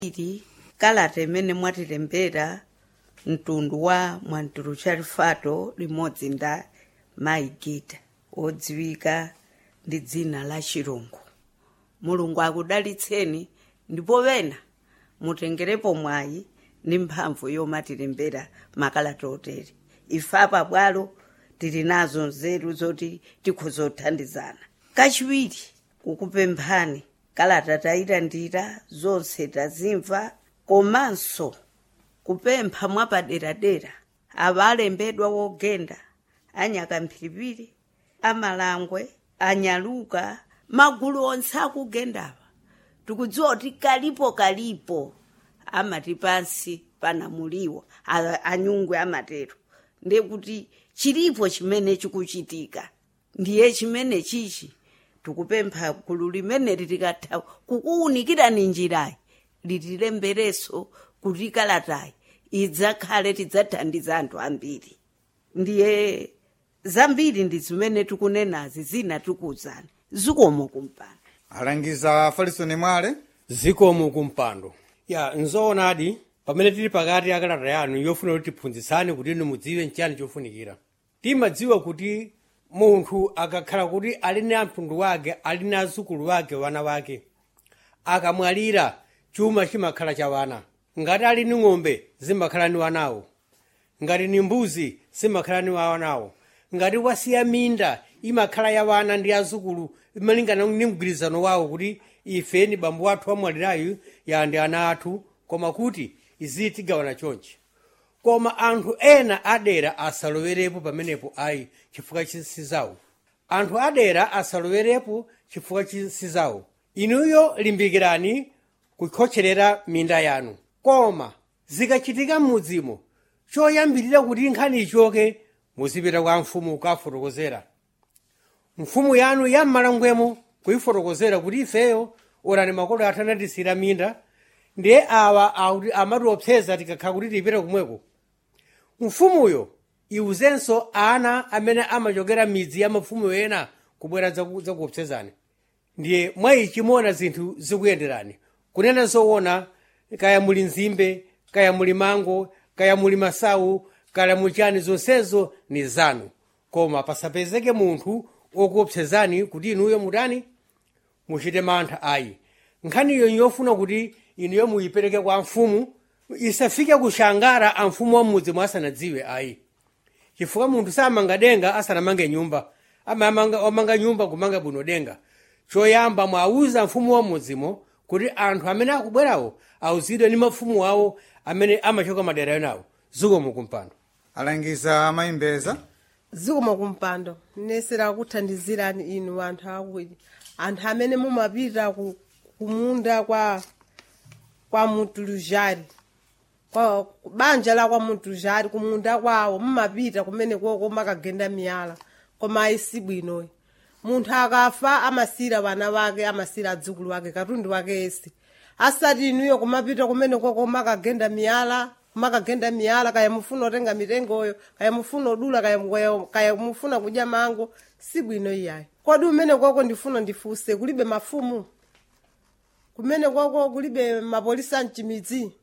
ili kalata imene mwatilembera mtundu wa mwantulu chalifato limodzi nda maigita odziwika ndi dzina la chirungu mulungu akudalitseni ndipo pena mutengerepo mwayi ndi mphamvu yomatilembera makalata otere ife apa bwalo tili nazo nzeru zoti tikhoza kuthandizana kachiwiri kukupemphani kalata tayilandira zonse tazimva komanso kupempha mwapaderadera ava alembedwa wogenda anyaka mphiripiri amalangwe anyaluka magulu onse akugendava tikudziwa kuti kalipo kalipo amati pansi panamuliwa a- anyungwe amatero ndiye kuti chilipo chimene chikuchitika ndiye chimene chichi tikupempha gulu limeneli likatha kukuwunikirani njirayi litilembereso kuti kalatayi idzakhale tidzathandiza anthu ambiri ndiye zambiri ndi zimene tikunenazi zina tikuwuzani zikomo kumpando alangiza farisoni mwale zikomo kumpando ya nzoonadi pamene tili pakati akalata yanu yofuna kuti tiphunzitsane kuti inu mudziwe nchani chofunikira timadziwa kuti munthu akakhala kuti ali ndi amtundu wake ali ndi azukulu wake wana wake akamwalira chuma chimakhala cha wana ngati ali ndi ng'ombe zimakhala ndi wanawo ngati ni mbuzi zimakhala ndi wanawo ngati wasiya minda imakhala ya wana ndi azukulu malingana ndi mgwirizano wawo kuti ife ni bambo wathu amwalirayu ya ndi ana athu koma kuti izi tigawana chonchi koma anthu ena adera asalowerepo pamenepo ayi chifukwa chisizawo anthu adera asalowerepo chifukwa chisizawo inuyo limbikirani kukhotcherera minda yanu koma zikachitika m'mudzimo choyambirira kuti nkhani ichoke muzipita kwa mfumu kukafotokozera mfumu yanu yammalangwemo kuyifotokozera kuti ifeyo orani makolo athu anatisira minda ndiye awa akuti amatiopseza tikakhala kuti tipite kumweko mfumuyo iwuzenso ana amene amachokera midzi ya mafumu ena kubwera zaku- zakuopsezani ndiye mwayi chimona zinthu zikuyenderani kunena zoona kaya muli nzimbe kaya muli mango kaya muli masawu kaya muchani zonsezo ni zanu koma pasapezeke munthu okuopsezani kuti inuyo mutani muchite mantha ayi nkhaniyo yofuna kuti inuyo muyipereke kwa mfumu isafike kushangara a mfumu wa mudzi mwasanadziwe ayi chifukwa munthu samanga denga asanamange nyumba amamanga omanga nyumba kumanga bwino denga choyamba mwauza mfumu wa mudzimo kuti anthu amene akubwerawo auzidwe ndi mafumu awo amene amachoka madera enawo zikomo kumpando alangiza amayimbeza zikomo kumpando nesera kuthandizirani inu anthu akuti anthu amene mumapita ku kumunda kwa kwa mutulujari kwa banja la kwa mutulujari kumunda kwawo mumapita kumene koko makagenda miyala koma ayisi bwinoyi munthu akafa amasira vana vake amasira adzukulu wake katundu wake esi asati inuyo kumapita kumene koko makagenda miyala makagenda miyala kaya mufuna otenga mitengoyo kaya mufuna odula kaya, kaya, kaya mufuna kudya mango si bwino iyayi kodi umene koko ndifuna ndifuse kulibe mafumu kumene koko kulibe mapolisa mchimidzi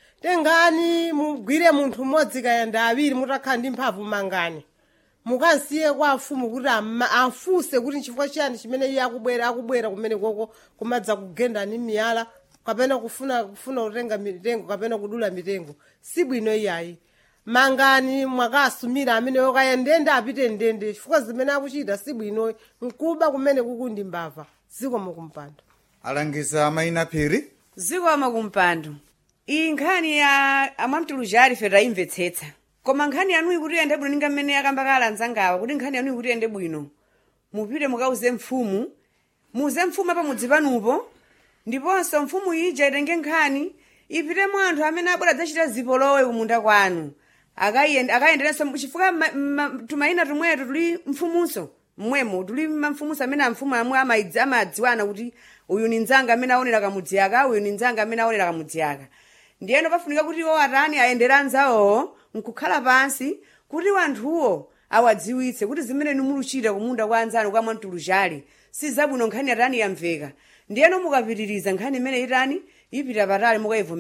tengani mugwire munthu mmodzi kaya ndi awiri mutakhala ndi mphamvu mangani mukansiye kwa mfumu kuti ama- afunse kuti nchifukwa chiyani chimene iye akubwera akubwera kumene koko kumadza kugenda ni miyala kapena kufuna kufuna kutenga mitengo kapena kudula mitengo si bwino iyayi mangani mwakasumira ameneyo kaya ndende apite ndende chifukwa zimene akuchita si bwino nkuba kumene kukundi mbava zikomo kumpando alangiza amayina phiri zikomo kumpando iyi nkhani ya amwamtulujari fe tayimvetsetsa koma nkhani yanuyi kuti iyende bwino ninga mmene akamba kala anzangawa kuti nkhani yanuyi kuti iyende bwino mupite mukauze mfumu muze mfumu apa mudzi panupo ndiponso mfumu ija itenge nkhani ipitemo anthu amene abwera adzachita zipolowe kumunda kwanu akayende- akayenderenso chifukwa ma- ma- tumayina tumwetu tuli mfumunso mmwemo tuli mamfumunso amene amfumu amwe amaidzi- amadziwana kuti uyu ni nzanga amene aonera kamudzi aka uyu ni nzanga amene aonera kamudzi aka ndiyeno pafunika kuti iwo atani ayendera anzawowo nkukhala pansi kuti wanthuwo awadziwitse kuti zimene nimuluchita kumunda kwa anzanu kwa mwamtulujali si zabwino nkhani atani yamveka ndiyeno mukapitiriza nkhani imene itani ipita patali mukayivomereza